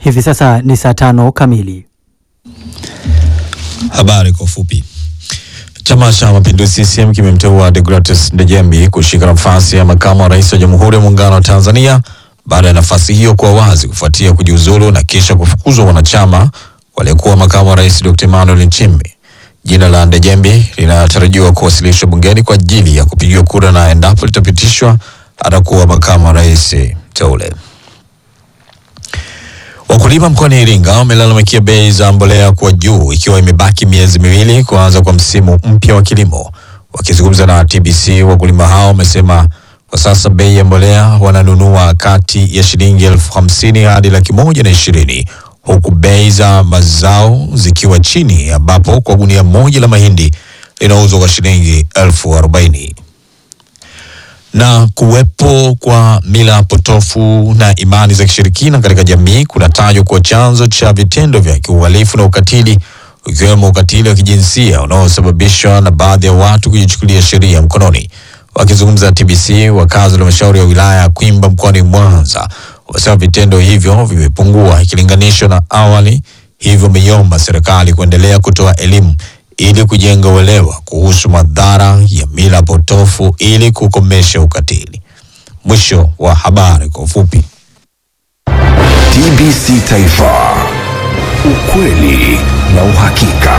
Hivi sasa ni saa tano kamili. Habari kwa ufupi. Chama cha Mapinduzi CCM kimemteua Deogratius Ndejembi kushika nafasi ya makamu wa rais wa Jamhuri ya Muungano wa Tanzania baada ya nafasi hiyo kuwa wazi kufuatia kujiuzulu na kisha kufukuzwa wanachama waliokuwa makamu wa rais Dr. Emmanuel Nchimbi. Jina la Ndejembi linatarajiwa kuwasilishwa bungeni kwa ajili ya kupigiwa kura na endapo litapitishwa atakuwa makamu wa rais teule. Wakulima mkoani Iringa wamelalamikia bei za mbolea kuwa juu ikiwa imebaki miezi miwili kuanza kwa msimu mpya wa kilimo. Wakizungumza na TBC, wakulima hao wamesema kwa sasa bei ya mbolea wananunua kati ya shilingi elfu hamsini hadi laki moja na ishirini huku bei za mazao zikiwa chini, ambapo kwa gunia moja la mahindi linauzwa kwa shilingi elfu arobaini na kuwepo kwa mila potofu na imani za kishirikina katika jamii kunatajwa kuwa chanzo cha vitendo vya kiuhalifu na ukatili ukiwemo ukatili wa kijinsia unaosababishwa na baadhi ya watu kujichukulia sheria mkononi. Wakizungumza na TBC, wakazi wa halmashauri ya wilaya ya Kwimba mkoani Mwanza wamesema vitendo hivyo vimepungua ikilinganishwa na awali, hivyo wameiomba serikali kuendelea kutoa elimu ili kujenga uelewa kuhusu madhara ya mila potofu ili kukomesha ukatili. Mwisho wa habari kwa ufupi. TBC Taifa, ukweli na uhakika.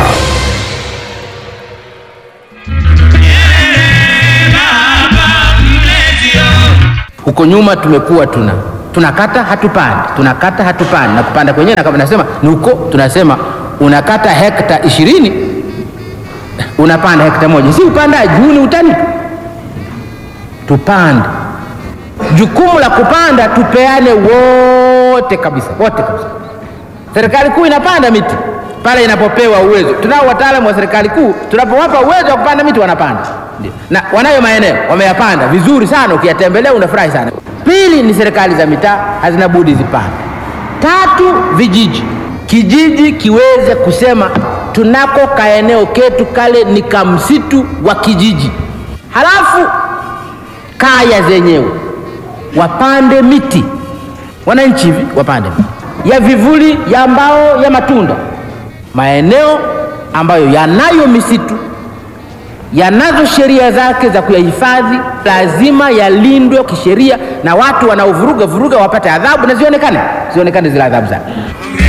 Huko nyuma tumekuwa tuna tunakata hatupandi, tunakata hatupandi, na kupanda kwenyewe na kama nasema ni huko, tunasema unakata hekta ishirini unapanda hekta moja, si upandaji huu, ni utani tu. Tupande, jukumu la kupanda tupeane wote kabisa, wote kabisa. Serikali kuu inapanda miti pale inapopewa uwezo. Tunao wataalamu wa serikali kuu, tunapowapa uwezo wa kupanda miti wanapanda, ndio, na wanayo maeneo wameyapanda vizuri sana, ukiyatembelea unafurahi sana. Pili ni serikali za mitaa hazina budi zipande. Tatu, vijiji, kijiji kiweze kusema tunako kaeneo ketu kale ni kamsitu wa kijiji, halafu kaya zenyewe wapande miti, wananchi hivi wapande miti ya vivuli, ya mbao, ya matunda. Maeneo ambayo yanayo misitu yanazo sheria zake za kuyahifadhi, lazima yalindwe kisheria, na watu wanaovuruga vuruga wapate adhabu na zionekane, zionekane zile adhabu zake.